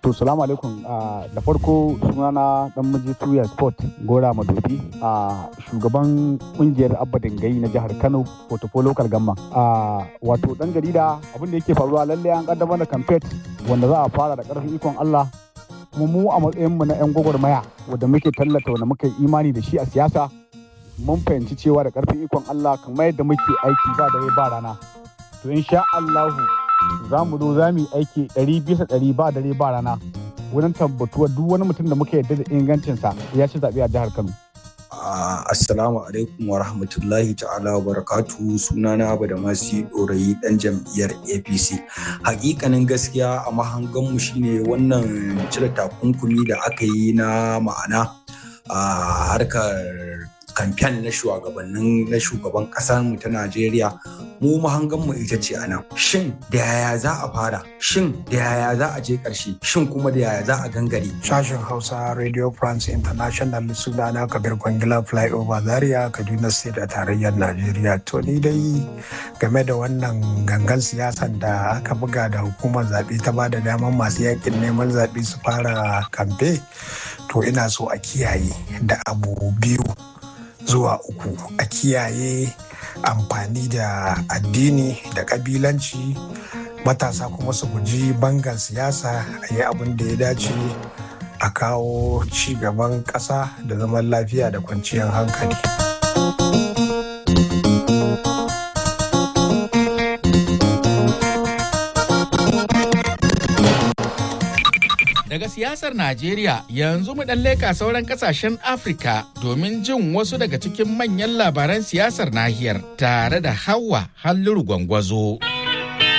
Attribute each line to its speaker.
Speaker 1: To salamu alaikum da farko sunana dan miji tuya sport gora madobi a shugaban kungiyar abba dangayi na jihar Kano Portofo local gamma. Wato dan jarida abin da yake faruwa lalle an kaddamar da campaign wanda za a fara da karfin ikon Allah kuma mu a matsayin mu na yan gwagwarmaya wanda muke tallata wanda muka yi imani da shi a siyasa mun fahimci cewa da karfin ikon Allah kamar yadda muke aiki ba dare ba rana. To insha Allahu za mu zo za mu yi aiki ɗari bisa ɗari ba dare ba rana wurin tabbatuwa duk wani mutum da muka yarda da ingancinsa ya ci zaɓe a jihar Kano.
Speaker 2: Assalamu alaikum wa rahmatullahi ta'ala wa barakatu sunana abu da masu ɗorayi ɗan jam'iyyar APC. Hakikanin gaskiya a mahanganmu shine wannan cire takunkumi da aka yi na ma'ana a harkar kamfen na shugabannin na shugaban kasar mu ta Najeriya mu mahangan mu ita ce anan shin da yaya za a fara shin da yaya za a je karshe shin kuma da yaya za a gangare
Speaker 3: sashen Hausa Radio France International sunana Kabir Kwangila Flyover Zaria Kaduna State a tarayyar Najeriya to ni dai game da wannan gangan siyasan da aka buga da hukumar zaɓe ta ba da daman masu yakin neman zaɓe su fara kamfe to ina so a kiyaye da abu biyu zuwa uku a kiyaye amfani da addini da kabilanci matasa kuma su guji bangan siyasa a yi abin da ya dace a kawo ci gaban ƙasa da zaman lafiya da kwanciyar hankali.
Speaker 4: Daga siyasar Najeriya yanzu mu ɗan leka sauran ƙasashen Afirka domin jin wasu daga cikin manyan labaran siyasar nahiyar tare da Hawa Halluru Gwangwazo.